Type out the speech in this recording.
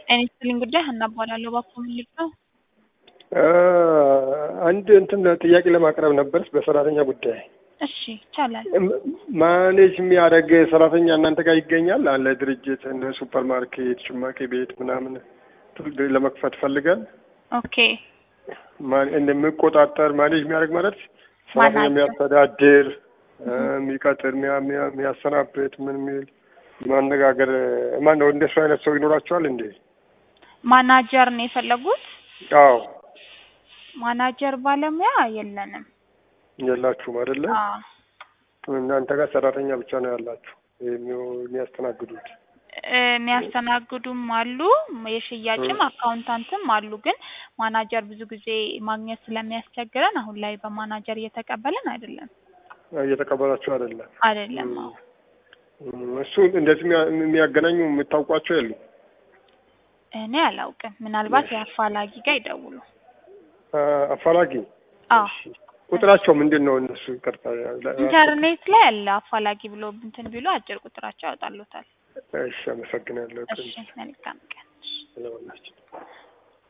ጤና ይስጥልኝ ጉዳይ ሀና እባላለሁ። እባክዎ ምን ልርዳው? አንድ እንትን ጥያቄ ለማቅረብ ነበር በሰራተኛ ጉዳይ። እሺ ይቻላል። ማኔጅ የሚያደርግ ሰራተኛ እናንተ ጋር ይገኛል? አለ ድርጅት እንደ ሱፐር ማርኬት፣ ጭማቂ ቤት ምናምን ለመክፈት ፈልጋል። ኦኬ እንደሚቆጣጠር ማኔጅ የሚያደርግ ማለት ሰራተኛ የሚያስተዳድር የሚቀጥር፣ የሚያሰናብት ምን የሚል ማነጋገር ማን ነው? እንደሱ አይነት ሰው ይኖራቸዋል እንዴ? ማናጀር ነው የፈለጉት? አዎ ማናጀር ባለሙያ የለንም። የላችሁም አይደለ? አዎ እናንተ ጋር ሰራተኛ ብቻ ነው ያላችሁ የሚያስተናግዱት? የሚያስተናግዱም አሉ፣ የሽያጭም አካውንታንትም አሉ። ግን ማናጀር ብዙ ጊዜ ማግኘት ስለሚያስቸግረን አሁን ላይ በማናጀር እየተቀበልን አይደለም። እየተቀበላችሁ አይደለም? አይደለም። አዎ እሱ እንደዚህ የሚያገናኙ የምታውቋቸው የሉ? እኔ አላውቅም። ምናልባት የአፋላጊ ጋር ይደውሉ። አፋላጊ አዎ ቁጥራቸው ምንድን ነው? እነሱ ይቅርታ፣ ኢንተርኔት ላይ አለ አፋላጊ ብሎ እንትን ቢሉ አጭር ቁጥራቸው ያወጣሉታል። እሺ፣ አመሰግናለሁ። እሺ፣ መልካም ቀን። ስለሆናቸው